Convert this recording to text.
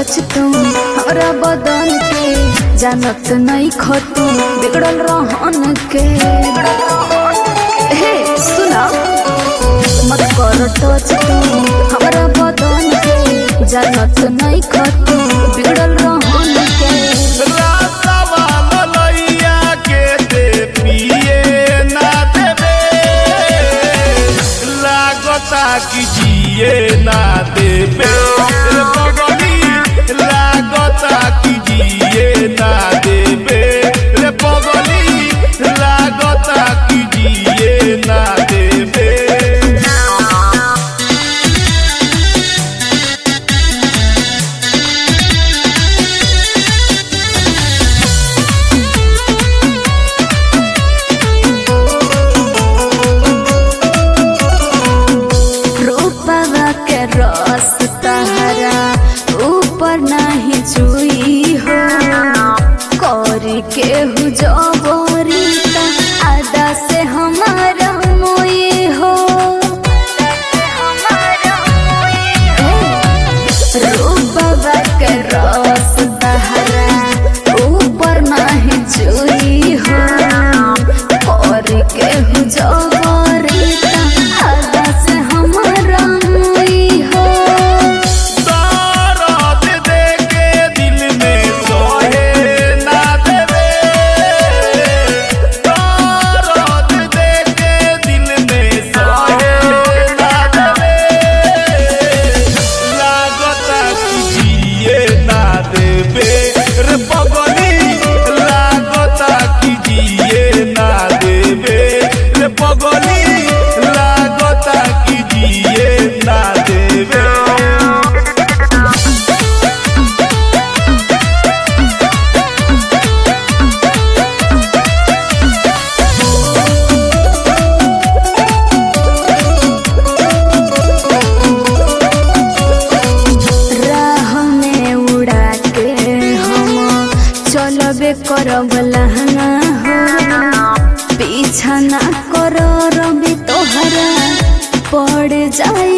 touch तू हमरा बदन के जानत नहीं खतू बिगड़ल रहन के हे सुना मत कर टच तू हमरा बदन के जानत नहीं खतू बिगड़ल रहन के रातवा ललैया के दे पिए ना देबे लागता कि जिए ना देबे रे पगली लागता कि जिए ना देबे रे पगली लागता कि जिए ना देबे रूपवा के रस तहरा ऊपर नहीं चुई हो करी के हु जबरी त आदा से हमारा मोई हो रूपवा के रस तहरा ऊपर नहीं चुई हो करी के हु जबरी त आदा से हमारा मोई हो दर्द दे के दिल में सोहे ना देवे दर्द दे के दिल में सोहे ना देवे लागता कि जिए ना देवे रे पगली लागता कि जिए ना देवे रे पगली लागता कि जिए ना देवे राह में उड़ा के हम चलबे करब लहंगा हो पीछा ना कर रवि तोहरा पड़ जाए